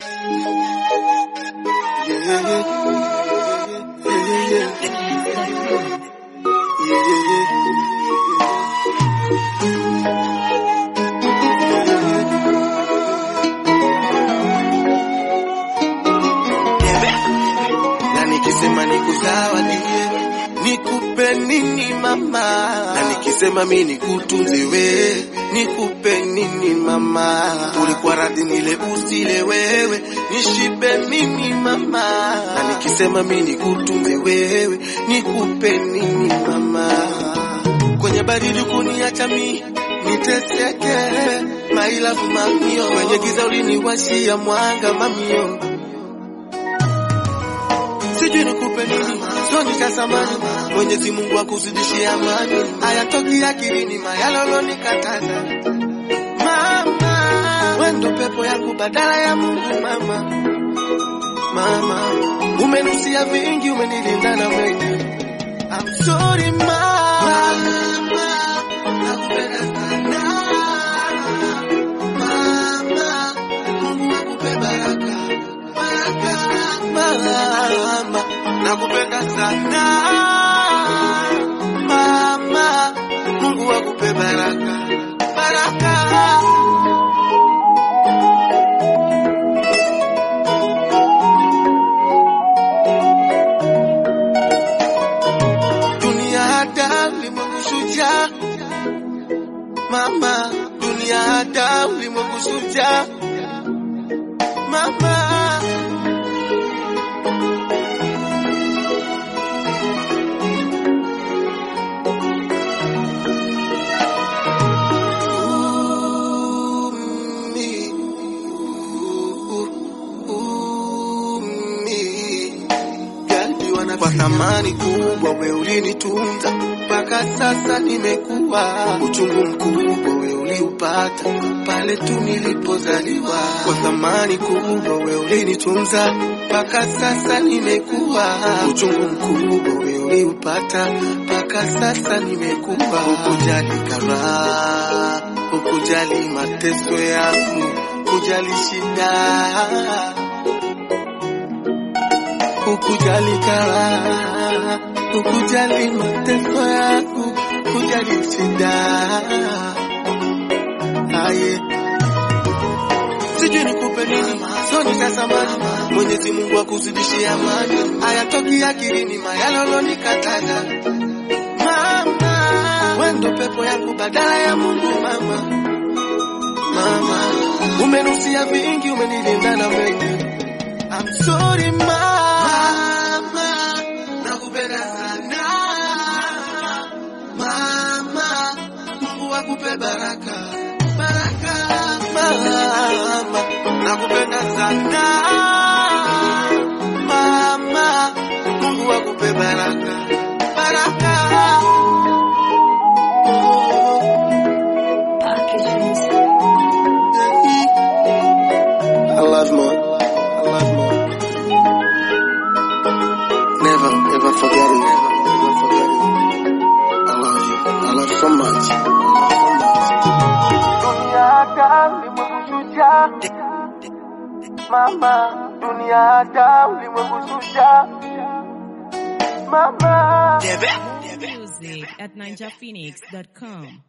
na nikisema nikuzawadie nikupe nini mama, na nikisema mi nikutunze we nikupe nini mama, ulikuwa radhi nile usile wewe nishibe mimi mama, na nikisema mi nikutunze wewe nikupe nini mama, kwenye baridi kuniacha mi niteseke, my love mamio, kwenye giza uliniwashia mwanga mamio sijui nikupe nini, sio nitasamani. Mwenyezi Mungu akuzidishie amani, hayatoki akilini mayalolo nikataza. Mama, wewe ndo pepo yangu badala ya Mungu mama. Mama, umenusia vingi, umenilinda na mengi. I'm sorry mama, nakupenda sana mama, Mungu akupe baraka mama, nakupenda sana mama, Mungu akupe baraka baraka. Dunia hata ulimwengu shujaa, mama, dunia hata ulimwengu shujaa, mama. Umi, umi. Jaliwa na kwa thamani kubwa, we ulinitunza mpaka sasa nimekuwa. Uchungu mkubwa we uliupata pale tu nilipozaliwa. Kwa thamani kubwa we ulinitunza mpaka sasa nimekuwa. Uchungu mkubwa we uliupata mpaka sasa nimekuwa. Ukujali karaha, ukujali mateso yangu, kujali shida ukujali karaha, ukujali mateso yangu, kujali shida. Aye, sijui nikupe nini, sio nitasamani. Mwenyezi Mungu akuzidishie amani, hayatoki akilini mayalolo nikataza. Mama, wewe ndo pepo yangu badala ya Mungu mama. Mama, umenusia vingi, umenilinda na mengi. I'm sorry mama, nakupenda sana mama, Mungu akupe baraka baraka mama, nakupenda sana mama, Mungu akupe baraka baraka. Oh, I love more. I love more. Never, ever forget it. Never forget it. I love you. I love you so much. Dunia hata ulimwengu shujaa. Mama, dunia hata ulimwengu shujaa. Mama. Music at ninjaphoenix.com.